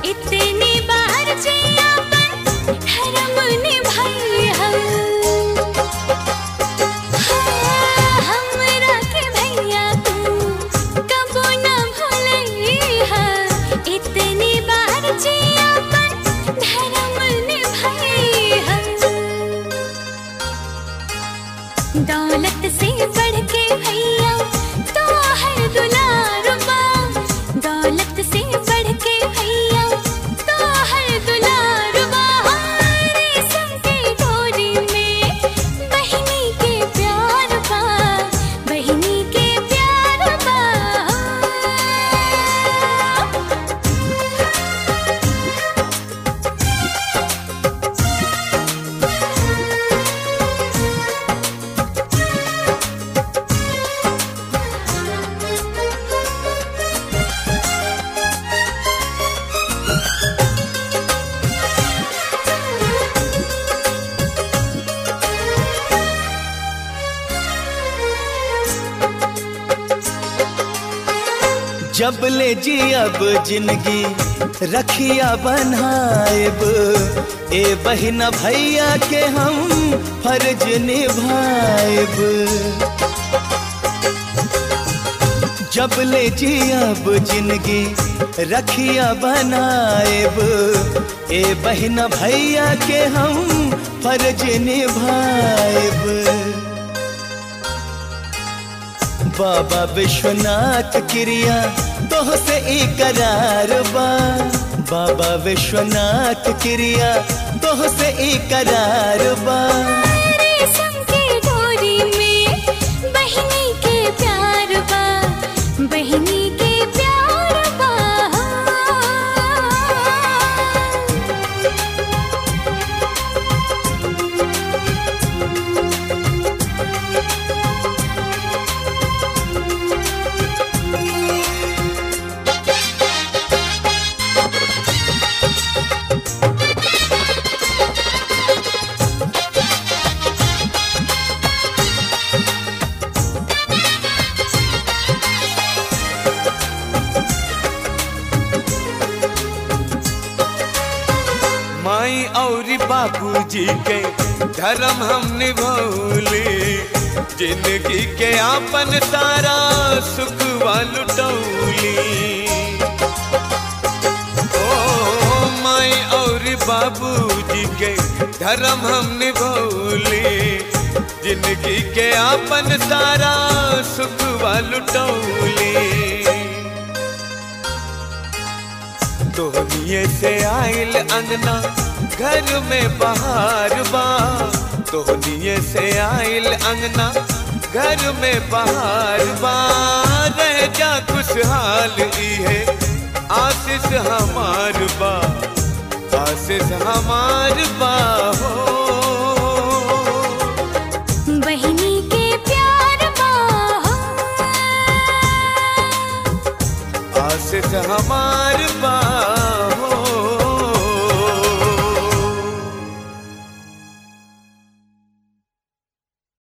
इतनी बार जियापन धर्म निभाई हम हाँ, हमरा के भैया तू कबो न भूलई हा इतनी बार जियापन धर्म निभाई हम दौलत से बढ़ के भैया तो है दुलारुबा दौलत से बढ़ के भैया तो है दुलारुबा रेशम के डोरी में बहिनी के प्यार बा बहिनी के प्यार बा जब ले जी अब जिंदगी रखिया बनाएब ए बहिना भैया के हम फर्ज निभाएब जब ले जी अब जिंदगी रखिया बनाएब ए बहिना भैया के हम फर्ज निभाएब बाबा विश्वनाथ क्रिया तोह से इकरार बा बाबा विश्वनाथ क्रिया तोह से इकरार बा रेशम के डोरी में बहिनी के प्यार बा बहिनी के प्यार बा माई और बाबूजी के धर्म हम निभौले जिंदगी के आपन सारा सुख लुटौली ओ माई और बाबूजी के धर्म हम निभौले जिंदगी के आपन सारा सुख लुटौली तोहनिए से आइल अंगना घर में बहार बा तोहनिए से आइल अंगना घर में बहार बा रह जा खुशहाल ई है आशीष हमार बा आशीष हमार बा हो बहिनी के प्यार बा आशीष हमार बा